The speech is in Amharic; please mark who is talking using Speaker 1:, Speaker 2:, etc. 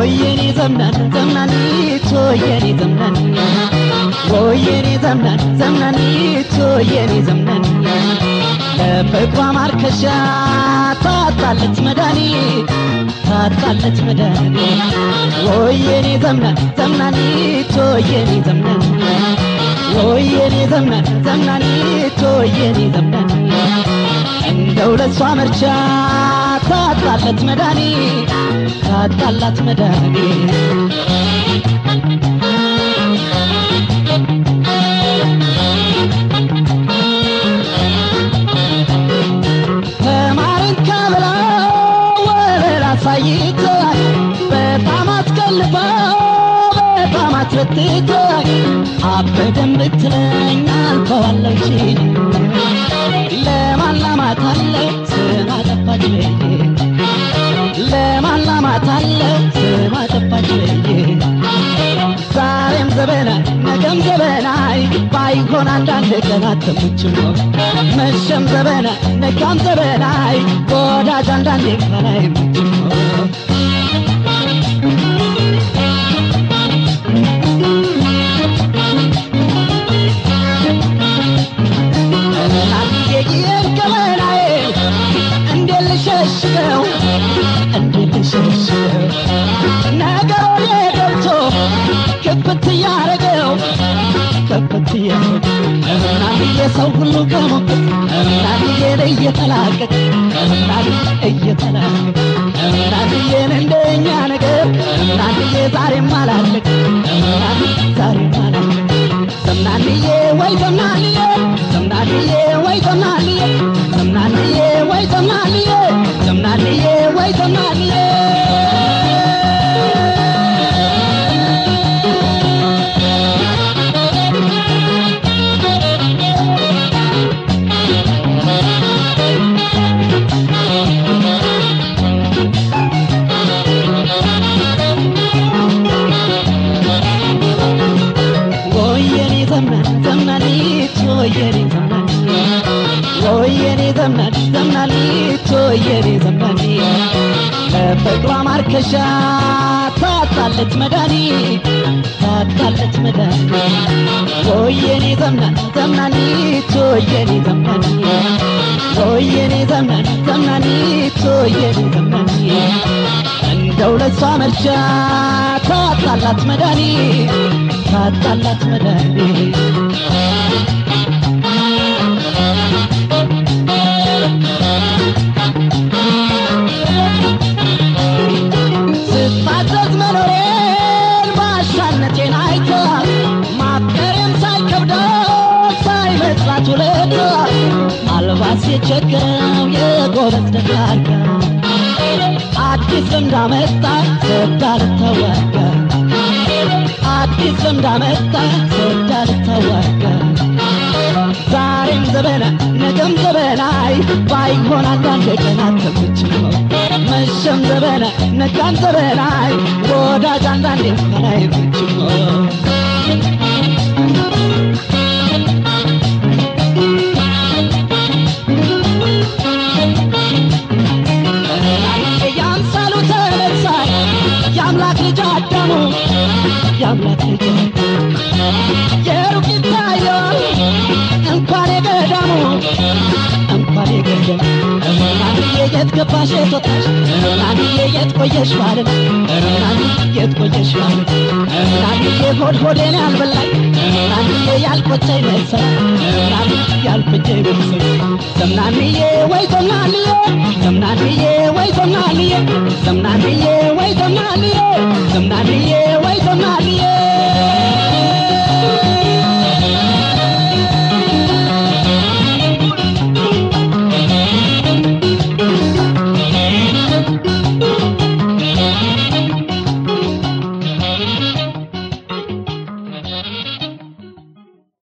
Speaker 1: ወየኔ ዘምናን ዘምናኒት ወየኔ ዘምናን ወየኔ ዘምናን ዘምናኒት ወየኔ ዘምናን ለፍቅሯ ማርከሻ ታጣለች መድኃኒት ታጣለች መድኃኒት ወየኔ ዘምናን ዘምናኒት ወየኔ ዘምናን ወየኔ ዘምናን ዘምናኒት ወየኔ ዘምናን እንደው ለሷ መርቻ ታጣላት መድኃኒት ታጣላት መድኃኒት ተማርን ከብላ ወለላ አሳይታኝ በጣም አትቀልበው በጣም አትበትታኝ አበደን ብትለኝ አልፈዋለሁ ሺ ለማላማት አለ ስም አጠፋች ብዬ ለማላማት አለ ስም አጠፋች ብዬ ዛሬም ዘበናይ ነገም ዘበናይ ባይሆን አንዳንድ ቀን አትሙችሞ መሸም ዘበናይ ነጋም ዘበናይ ወዳጅ አንዳንዴ ከላይ ሙችሞ ናንጌጊየን ከበናዬ እንዴት ልሸሽገው እንዴት ልሸሽገው ነገሮኔ ገብቶ ክፍት እያረገው ክፍት እያረገው እናንዬ ሰው ሁሉ ከሞቅት እናንዬን እየተላቀቅ እናን እየተላቀቅ እናንዬን እንደኛ ነገር እናንዬ ዛሬም አላለቅ እናን ዛሬም አላለቅ ዘምናንዬ ወይ ዘምናንዬ ዘምናንዬ ወይ ዘምናንዬ ዘምናንዬ ወይ ዘምናንዬ ዘምናንዬ ወይ ዘምናንዬ ወየኔ ዘመን ዘመኒት ወየኔ ዘመን ወየኔ ዘመን ዘመኒት ወየኔ ዘመን ለፍቅሯ ማርከሻ ታጣለች መድኃኒት ታጣለች መድኃኒት ወየኔ ዘመን ዘመኒት ወየኔ ዘመን ወየኔ ዘመን ዘመኒት ወየኔ ዘመን እንደው ለሷ መርቻ ታጣላት መድኃኒት ታጣላት መድኃኒት ስታዘዝ መኖሬን ባሻነቴን አይታ ማፍቀሬም ሳይከብደው ሳይመስላት ውለታ አልባስ የቸገረው የጎበዝ ደጋጋ አዲስ ልምድ አመጣ ሰዳ ልተዋጋ አዲስ ልምድ አመጣ ሰዳ ልተዋጋ ዛሬም ዘበና ነገም ዘበናይ ባይሆን አንዳንድ ቀናት ተምችሞ መሸም ዘበና ነጋም ዘበናይ ወዳጅ አንዳንዴ ከላይ ምችሞ ያምሳሉ ተነሳይ የአምላክ ልጅ አዳሙ የአምላክ ልጅ የሩቅ ይታየዋል እንኳን የገዳሙ እንኳን የገዳሙ እናንዬ የት ገባሽ የት ወጣሽ እናንዬ የት ቆየሽ ማለት እናንዬ የት ቆየሽ ማለት እናንዬ ሆድ ሆዴን ያልበላኝ እናንዬ ያልቆጨኝ መሰል እናንዬ ያልቆጨኝ መሰል ዘምናንዬ ወይ ዘምናንዬ ዘምናንዬ ወይ ዘምናንዬ ዘምናንዬ ወይ ዘምናንዬ